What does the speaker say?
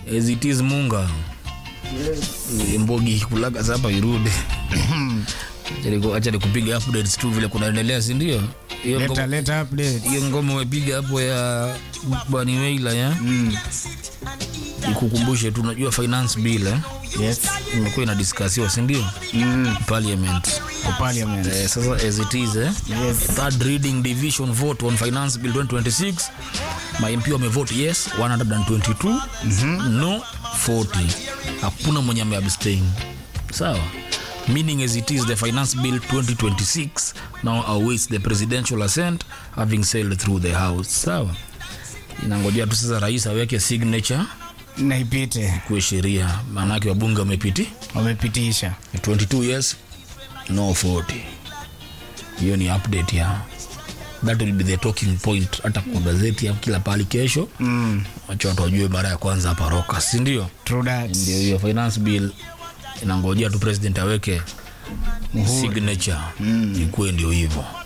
as it is munga mbogi kulaga sapa irudi Acha niku- acha nikupiga updates tu vile kunaendelea sindio hiyo leta ngoma- leta update hiyo ngoma umepiga hapo ya bani weila ya mm. ikukumbushe tu unajua finance bill eh? yes imekuwa inadiskasiwa sindio mm. parliament for parliament eh, sasa as it is eh? yes third reading division vote on finance bill 2026 mamp wamevote yes 122 no 40 hakuna mwenye ameabstain sawa meaning as it is the finance bill 2026 now awaits the presidential assent having sailed through the house sawa inangojea tu sasa rais aweke signature na ipite kuwe sheria maanake wabunge wamepiti wamepitisha 22 years no 40 hiyo ni update ya that will be the talking point hata kwa gazeti ya kila pali kesho mm. wacha watu wajue mara ya kwanza hapa roka si ndio true that ndio hiyo finance bill inangojea tu president aweke signature ikuwe ndio hivyo